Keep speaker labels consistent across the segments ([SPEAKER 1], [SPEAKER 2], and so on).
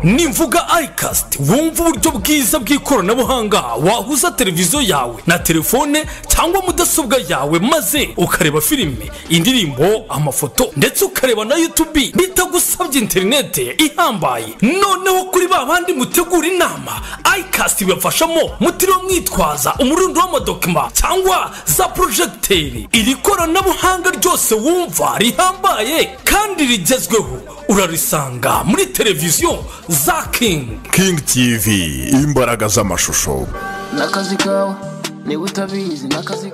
[SPEAKER 1] nimvuga ayikasiti wumva uburyo bwiza bw'ikoranabuhanga wahuza televiziyo yawe na telefone cyangwa mudasobwa yawe maze ukareba filime indirimbo amafoto ndetse ukareba na yutubi bitagusabye interinete ihambaye noneho kuri ba bandi mutegura inama ayikasiti ibafashamo mutiriwe mwitwaza umurundo w'amadokima cyangwa za porojegiteri iri koranabuhanga ryose wumva rihambaye kandi rigezweho urarisanga muri televiziyo za kingi
[SPEAKER 2] kingi tivi imbaraga z'amashusho
[SPEAKER 3] n'akazi kawe niba utabizi n'akazi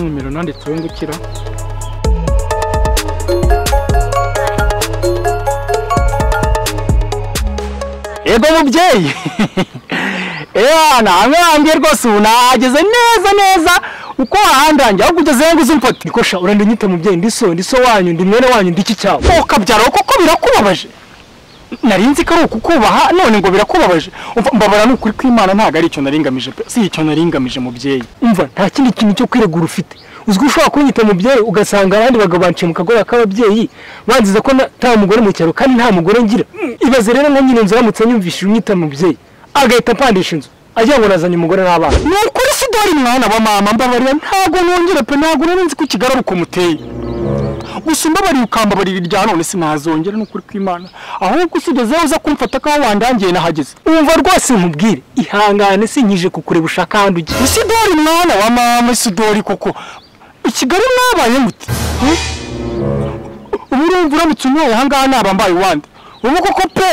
[SPEAKER 4] nimero nanditse wungukira
[SPEAKER 5] yego mubyeyi namwe hambwe rwose ubu nahageze neza neza uko hahandi hanjye ahubwo ugezeyo ngo uze umfate nikosha urandanyita mubyeyi ndi so ndi so wanyu ndi mwene wanyu ndi iki cyawe ukabyara koko birakubabaje nari nzi ko ari ukukubaha none ngo birakubabaje Umva, mbabara ni ukuri kw'imana ntabwo ari icyo naringamije pe si icyo naringamije mubyeyi umva nta kindi kintu cyo kwiregura ufite uzwi ushobora kunyita mubyeyi ugasanga abandi bagabo banciye mu kagore k'ababyeyi banziza ko na- nta mugore mu cyaro kandi nta mugore ngira ibaze rero nka nyine inzu aramutse anyumvishije unyita mubyeyi agahita apandisha inzu agira ngo nazanye umugore n'abana ni ukuri sidori mwana wa mama mbabarira ntabwo nongera pe ntabwo nari nzi ko ikigaruka umuteye gusa umbabariye ukambabarira irya none sinazongera ni ukuri kw'imana ahubwo usigezeho uza kumfata ko wandangiye nahageze wumva rwose nkubwire ihangane sinkije kukureba ushaka ahandi ujya isidori mwana wa mama isidori koko i kigali mwabaye gute Ha? ubu urumva uramutse unyoye ahangaha naba mbaye uwande ubu koko pe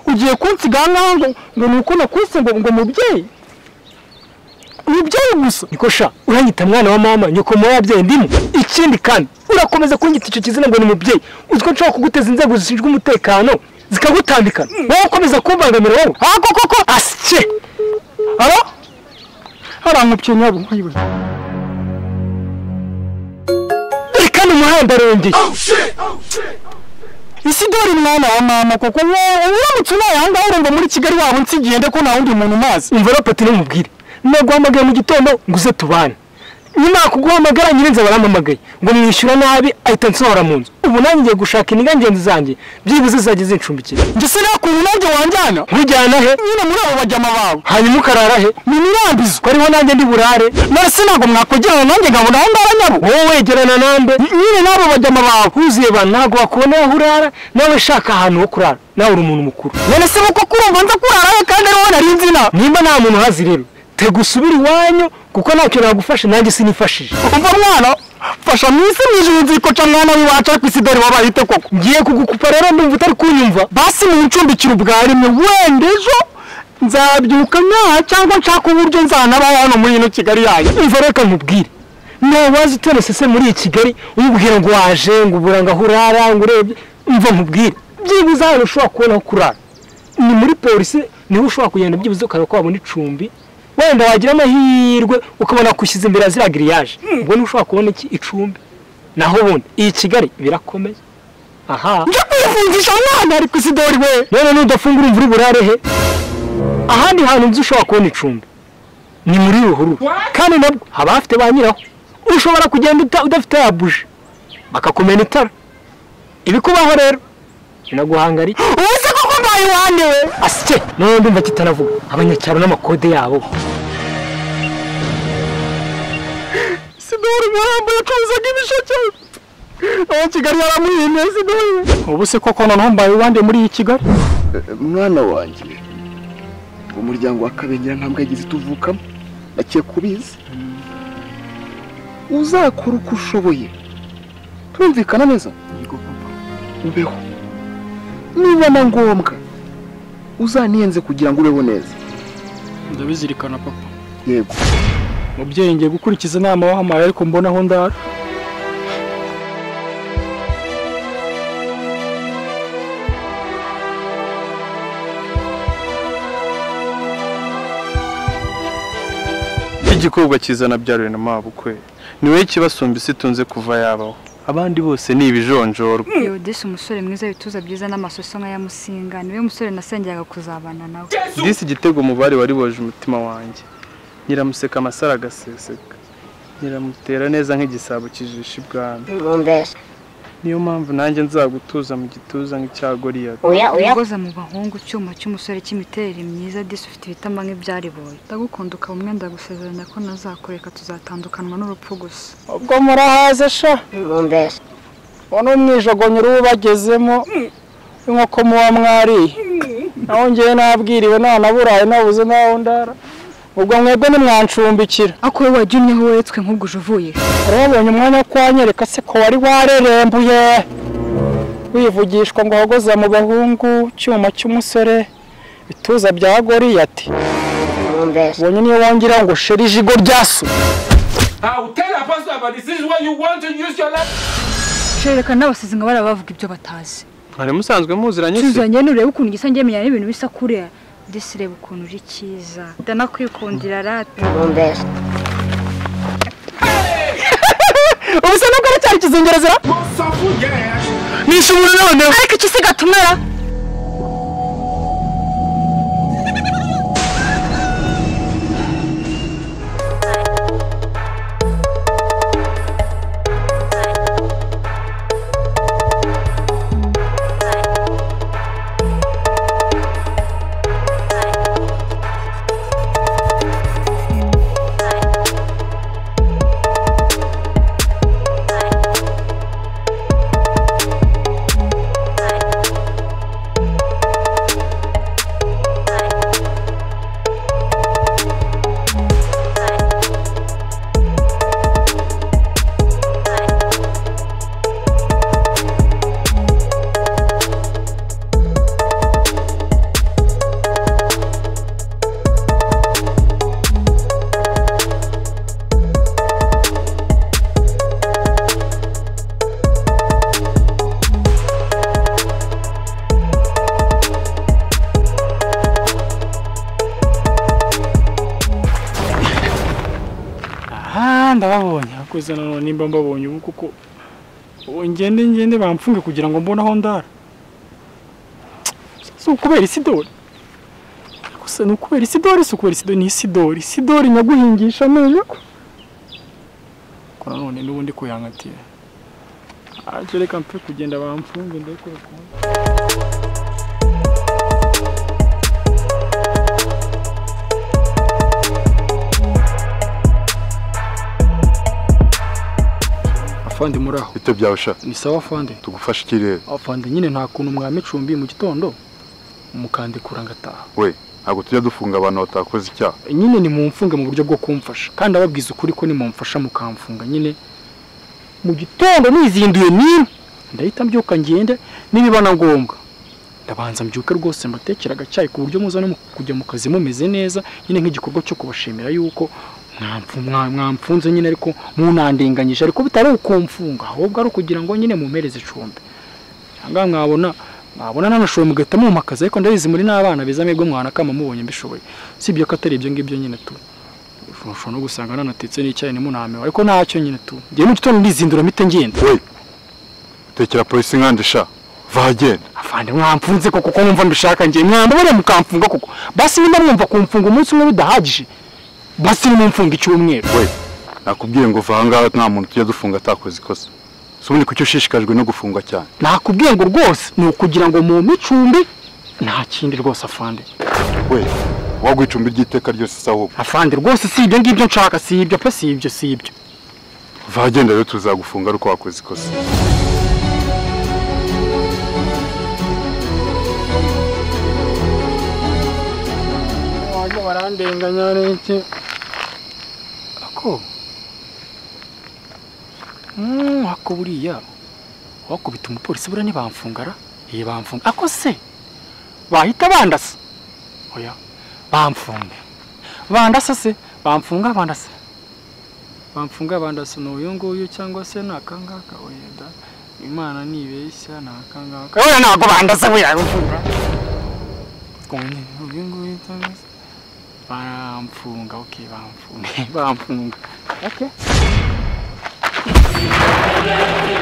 [SPEAKER 5] ugiye kunsiga ahangaha ngo ngo ni uko nakuse ngo ngo mubyeyi mubyeyi gusa niko sha uranyita mwana wa mama nyoko mu wabyeyi ndimo ikindi kandi urakomeza kunyita icyo kizina ngo ni mubyeyi uziko nshobora kuguteza inzego zishinzwe umutekano zikagutandikana wowe ukomeza kumbangamira wowe aha koko ko asye aba harankubye nyabo nkayiwe reka ni umuhanda arongeye isi dore mwana wa mama koko wowe uramutse unaye ahangaha urumva muri kigali waba unsigiye ndetse ko nta wundi muntu umazi umva rapati ntumubwire naguhamagaye mu gitondo ngo uze tubane nyuma kuguhamagara nyirinzi barampamagaye ngo mwishyura nabi ahita nsohora mu nzu ubu nanjye ngiye gushaka indiga ngenzi zanjye byibuze zizajya zincumbikira ndetse nakuntu nanjye wanjyana nkujyana he nyine muri abo bajyama bawe hanyuma ukarara he ni mirambizo ko ariho nanjye ndi burare none se ntabwo mwakwegerana nanjye nkabona aho ngaho nyabo wowe wegerana nande nyine n'abo bajyama bawe huzuye ba ntabwo bakubona aho urara nawe shaka ahantu ho kurara nawe uri umuntu mukuru none se kuko kurumva nza kurara he kandi ariho nari nzi na nimba nta muntu uhazi rero tega usubire iwanyu kuko ntacyo nagufashe nanjye sinifashije umva mwana fasha mu isi mu ijuru nzikoca mwana w'iwacu ariko isi dore wabaye ite koko ngiye kugukupa rero ndumva utari kunyumva basi muncumbikira ubwa rimwe wenda ejo nzabyuka nyaha cyangwa nshaka uburyo nzanaba hano muri ino kigali yanyu umva reka nkubwire ntawazi utonesese muri iyi kigali umubwira ngo waje ngo ubura ngo aho urara ngo urebye umva nkubwire byibuze ahantu ushobora kubona aho kurara ni muri polisi niho ushobora kugenda byibuze ukareba ko wabona icumbi wenda wagira amahirwe ukabona kushyize imbere ya ziriya giriyaje ubwo niho ushobora kubona iki icumbi naho ubundi iyi kigali birakomeye aha njya kwivunjisha umwana ariko isi dore we none nudafungura imvura iburare he ahandi hantu nzi ushobora kubona icumbi ni muri ruhurura kandi nabwo haba hafite ba nyiraho ushobora kugenda uta- udafite ya buje bakakumena itara ibikubaho rero binaguhanga ari ubu se koko mbaye iwanjye we asike noneho ndumva kitanavuga abanyacyaro n'amakode yabo sidori murambo yacuruzaga ibisheke aba kigali yaramuhimye sidori ubu se koko noneho mbaye iwanjye muri iyi kigali
[SPEAKER 6] mwana wanjye umuryango wa kabengera ntabwo yagize tuvukamo nakiye kubizi uzakora uko ushoboye turumvikana neza ubeho niba na ngombwa uzaniyenze kugira ngo ubeho neza
[SPEAKER 4] ndabizirikana papa
[SPEAKER 6] yego
[SPEAKER 4] mubyeyi ngiye gukurikiza inama wahampaye ariko mbona aho ndara
[SPEAKER 7] igikobwa cyiza nabyariwe na mabukwe ni wowe kibasumba isi tunze kuva yabaho abandi bose ni ibijonjorwa
[SPEAKER 8] yodesi umusore mwiza ibituza byiza n'amasoso nka ya musinga niwe musore nasengeraga kuzabana nawe
[SPEAKER 7] disi igitego umubare wari woje umutima wanjye nyiramuseka amasaro agaseseka nyiramutera neza nk'igisabo kijisha ibwami
[SPEAKER 9] Rumbesa.
[SPEAKER 7] niyo mpamvu nanjye nzagutuza mu gituza nk'icya goriyati
[SPEAKER 9] Oya, oya.
[SPEAKER 8] ugoza mu bahungu cyuma cy'umusore cy'imiterere myiza disi ufite ibitama nk'ibyariboye ndagukunda ukaba umwe ndagusezeranya ko nazakureka tuzatandukanywa n'urupfu gusa
[SPEAKER 5] ubwo murahaze sha
[SPEAKER 9] Rumbesa.
[SPEAKER 5] uwo ni umwijogonyo uba ubagezemo nk'uko muba mwariye naho ngewe nabwiriwe nanaburaye nabuze naho ndara ubwo mwebwe nimwancumbikira
[SPEAKER 8] ako wowe wajya umwe aho weretswe nk'ubwo uvuye
[SPEAKER 5] rero wabonye umwanya wo kwanyereka se ko wari warerembuye wivugishwa ngo wahogoza mu bahungu cyuma cy'umusore bituza bya goriyati
[SPEAKER 9] Rumbesa.
[SPEAKER 5] ubonye niyo wongera ngo sheri ijigo ryasu
[SPEAKER 8] sherekana n'abasizi ngo bariya bavuga ibyo batazi
[SPEAKER 7] mwari musanzwe muziranye se
[SPEAKER 8] tuzanye nurebe ukuntu gisa njye menya n'ibintu bisa kuriya disi reba ukuntu uri cyiza ndanakwikundira rata
[SPEAKER 9] Rumbesa.
[SPEAKER 5] ubuse nubwo aracyari kizingerezera nishobora noneho
[SPEAKER 8] ariko iki se gatumera
[SPEAKER 5] aha ndababonye hakuze none nimba mbabonye ubu kuko ubu ngende ngende bamfunge kugira ngo mbone aho ndara si ukubera isidori gusa ni ukubera isidori si ukubera isidori ni isidori isidori nyaguhingisha amenyo kora none n'ubundi kuyangatira ajye reka mpe kugenda bamfunge ndakora ukuntu afande muri aho
[SPEAKER 6] bito byawe sha
[SPEAKER 5] ni sawa afande
[SPEAKER 6] tugufashe ikirere
[SPEAKER 5] afande nyine nta kuntu mwamicumbi mu gitondo mukandikura ngataha
[SPEAKER 6] we ntabwo tujya dufunga abantu batakoze icyaha
[SPEAKER 5] nyine nimumfunge mu buryo bwo kumfasha kandi ababwiza ukuri ko nimumfasha mukamfunga nyine mu gitondo nizinduye nini ndahita mbyuka ngende nibibana ngombwa ndabanza mbyuke rwose mbatekera agacyayi ku buryo muza no mu- kujya mu kazi mumeze neza nyine nk'igikorwa cyo kubashimira yuko mwamfu- mwa- mwamfunze nyine ariko munandenganyije ariko bitari ukumfunga ahubwo ari ukugira ngo nyine mumpereze icumbi ahangaha mwabona mwabona nanashoboye mugahita mumakaza ariko ndabizi muri n'abana biza amibwo mwanakama mubonye mbishoboye si ibyo ko atari ibyo ngibyo nyine tu ushobora no gusanga nanatetse n'icyayi ntimunamewe ariko ntacyo nyine tu ngewe mu gitondo ndizindura mpite ngenda
[SPEAKER 6] we tekera polisi nkande sha vagenda
[SPEAKER 5] afande mwamfunze koko ko mwumva mbishaka ngewe mwambabariya mukamfunga koko basi nimba mwumva kumfunga umunsi umwe bidahagije basi nimumfunga icyumweru
[SPEAKER 6] we nakubwiye ngo va ahangaha nta muntu tujya dufunga atakoze ikosa si ubundi kuki ushishikajwe no gufungwa cyane
[SPEAKER 5] nakubwiye ngo rwose ni ukugira ngo mumpe icumbi nta kindi rwose afande
[SPEAKER 6] we wagwa icumbi ry'iteka ryose se ahubwo
[SPEAKER 5] afande rwose si ibyo ngibyo nshaka si ibyo pe si ibyo si ibyo
[SPEAKER 6] vagenda rero tuzagufunga ariko wakoze ikosa
[SPEAKER 5] wanjye barandenganya n'iki ako Mm, ako buriya wakubita umupolisi buriya ntibamfungara iyi bamfunga ako se bahita bandasa oya bamfunga bandasa se bamfunga bandasa bamfunga bandasa ni uyu nguyu cyangwa se ni akangaka wenda imana nibeshya ni akangaka oya ntabwo bandasa buriya bamfunga uyu nguyu cyangwa se
[SPEAKER 10] baramfunga ok bamfunga bamfunga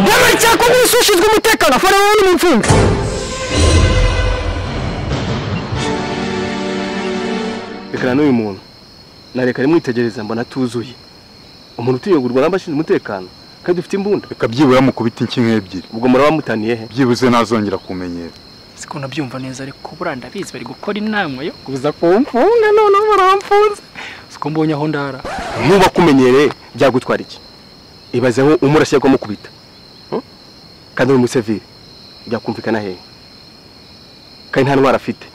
[SPEAKER 5] Ndabona icyakora isi ushinzwe umutekano afana wowe n'imfungwa
[SPEAKER 7] reka n'uyu muntu nareka rimwitegereza mbona atuzuye umuntu utuyogurwa n'abashinzwe umutekano kandi ufite imbunda
[SPEAKER 11] reka byibura mukubita inkingi ebyiri
[SPEAKER 7] ubwo murabamutaniye he
[SPEAKER 11] byibuze ntazongera kumenyera
[SPEAKER 10] siko nabyumva neza ariko buriya ndabizi bari gukora inama yo kuza
[SPEAKER 5] kumfunga
[SPEAKER 10] noneho baramfunze siko mbonye aho ndara
[SPEAKER 7] nuba akumenyereye byagutwara iki ibaze aho umurashye ko mukubita Hmm? kandi uri musevire byakumvikana hehe kandi nta ntwara afite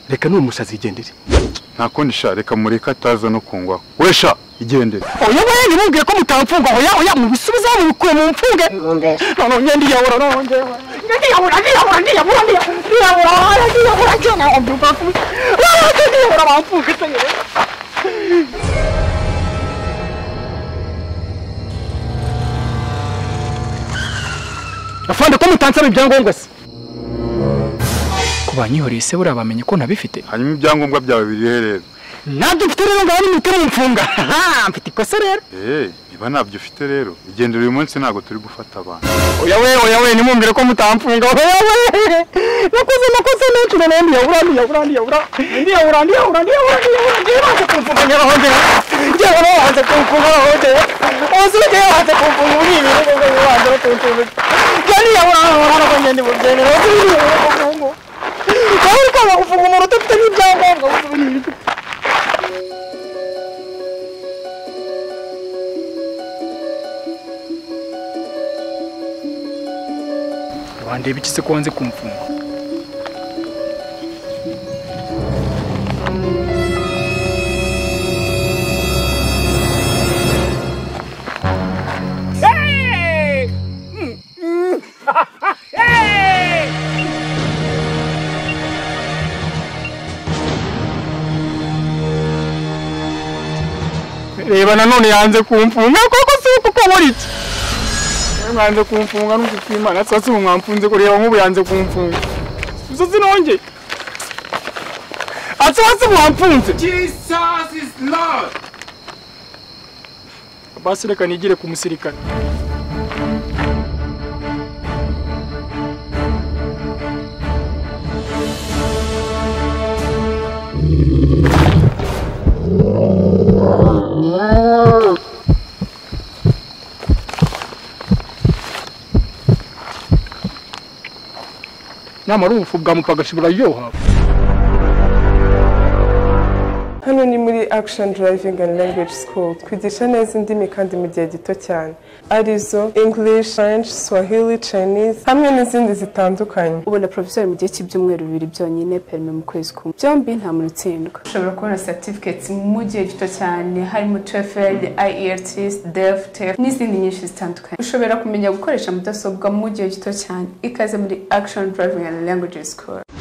[SPEAKER 7] reka n'uyu musazi yigendere
[SPEAKER 11] nta kundi sha reka mureke ataza no kungwaho we sha igendere
[SPEAKER 5] oya oya ntibumvire ko mutamfunga oya oya mubisubizeho mubikuye mu mfunge noneho njye ndiyabura noneho njye ndiyabura ndiyabura ndiyabura ndiyabura ndiyabura oya, ndiyabura njye nawe mbivafuze ndiyabura bamfunga se yewe afande ko mutansaba ibyangombwa se
[SPEAKER 10] ku banyihoreye se buriya bamenye ko ntabifite
[SPEAKER 11] hanyuma ibyangombwa byawe birihe rero
[SPEAKER 5] ntabyo mfite rero ngaho nimutire mumfunga haha mfite ikosa rero
[SPEAKER 11] eee niba ntabyo ufite rero igendere uyu munsi ntabwo turi gufata abantu
[SPEAKER 5] oya we oya we ntimumbwire ko mutamfunga oya we nakoze amakosa menshi noneho ndiyabura ndiyabura ndiyabura ndiyabura ndiyabura ndiyabura ndiyabura ngewe banze kumfunga ngewe aho ngewe ngewe nawe banze kumfunga aho ngewe bose ngewe banze kumfunga muri ibi bihugu ngewe banze no kumfunga ngewe ndiyabura aho hano ko ngende mubyemera bose ndiyabura kumfunga nawe uri kwanga gufunga umuntu udafite n'ibyangombwa bose ni
[SPEAKER 10] bandeba iki se ko wanze kumfunga
[SPEAKER 5] reba nanone yanze kumfunga koko si uko ukabura iki Yewe mwanze kumfunga n'umufite imana sasa ubu mwamfunze kureba nk'ubu yanze kumfunga gusa sinongeye asa hasi mwamfunze
[SPEAKER 12] Jesus is Lord.
[SPEAKER 5] basi reka nigire ku musirikare nyamara ubufu bwamupagasha buraryoha
[SPEAKER 13] hano ni muri action driving and language school twigisha neza indimi kandi mu gihe gito cyane arizo english french swahili chinese hamwe n'izindi zitandukanye
[SPEAKER 14] ubona provisor mu gihe cy'ibyumweru bibiri byonyine perime mu kwezi kumwe byombi nta muntu utsindwa ushobora kubona certificates mu gihe gito cyane harimo TOEFL, IELTS, DEF, TEF n'izindi nyinshi zitandukanye ushobora kumenya gukoresha mudasobwa mu gihe gito cyane ikaze muri action driving and language school